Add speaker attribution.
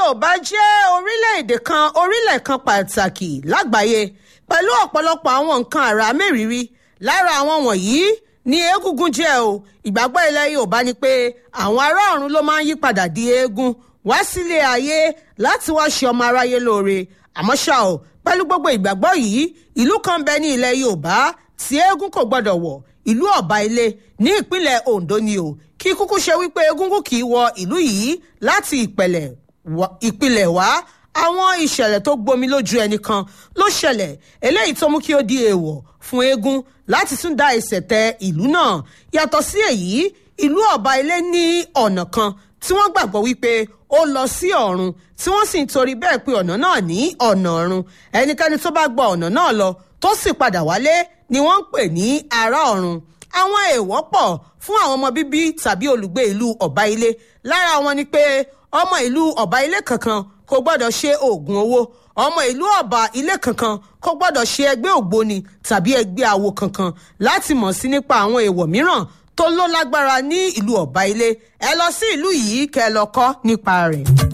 Speaker 1: yorùbá jẹ́ orílẹ̀-èdè kan orílẹ̀ kan pàtàkì lágbàáyé pẹ̀lú ọ̀pọ̀lọpọ̀ àwọn nǹkan àrà mẹ́rìírí lára àwọn wọ̀nyí ni egungun jẹ́ o ìgbàgbọ́ ilẹ̀ yorùbá ni pé àwọn ará ọ̀run ló máa ń yí padà di eégún wá sílé ayé láti wá ṣe ọmọ aráyé lóore àmọ́ ṣá o pẹ̀lú gbogbo ìgbàgbọ́ yìí ìlú kan bẹ ní ilẹ̀ yorùbá tí eégún kò gbọ́dọ̀ wọ̀ ìlú ọ̀bá ilé ní ìpínlẹ̀ ondo ni o kí kúkú ṣe wípé egúngún kì í wọ ìlú yìí láti ìpìlẹ̀ wá àwọn ìṣẹ̀lẹ̀ tó gbomi lójú ẹnìkan ló ṣẹlẹ̀ eléyìí tó mú kí ó di èèwọ̀ fún eégún láti tún dá ẹsẹ̀ tẹ ìlú náà yàtọ̀ sí èyí ìlú ọ̀bá ilé ní ọ̀nà kan tí wọ́n gbàgbọ́ wípé ó lọ sí ọ̀run tí wọ́n sì ń torí bẹ́ẹ̀ pé ọ̀nà náà ní ọ̀nà ọ̀run ẹnikẹ́ni tó bá gba ọ̀nà náà lọ tó sì padà wálé ni wọ́n ń pè ní ará ọ̀run àwọn èèwọ̀ pọ̀ fún àwọn ọmọ bíbí tàbí olùgbé ìlú ọ̀bá ilé lára wọn ni pé ọmọ ìlú ọ̀bá ilé kankan kò gbọ́dọ̀ ṣe oògùn owó ọmọ ìlú ọba ilé kankan kò gbọ́dọ̀ ṣe ẹgbẹ́ ògbóni tàbí ẹgbẹ́ awo kankan láti mọ̀ sí nípa àwọn èèwọ̀ mìíràn tó ló lágbára ní ìlú ọba ilé ẹ lọ sí ìlú yìí kẹ́ ẹ lọ kọ́ nípa rẹ̀.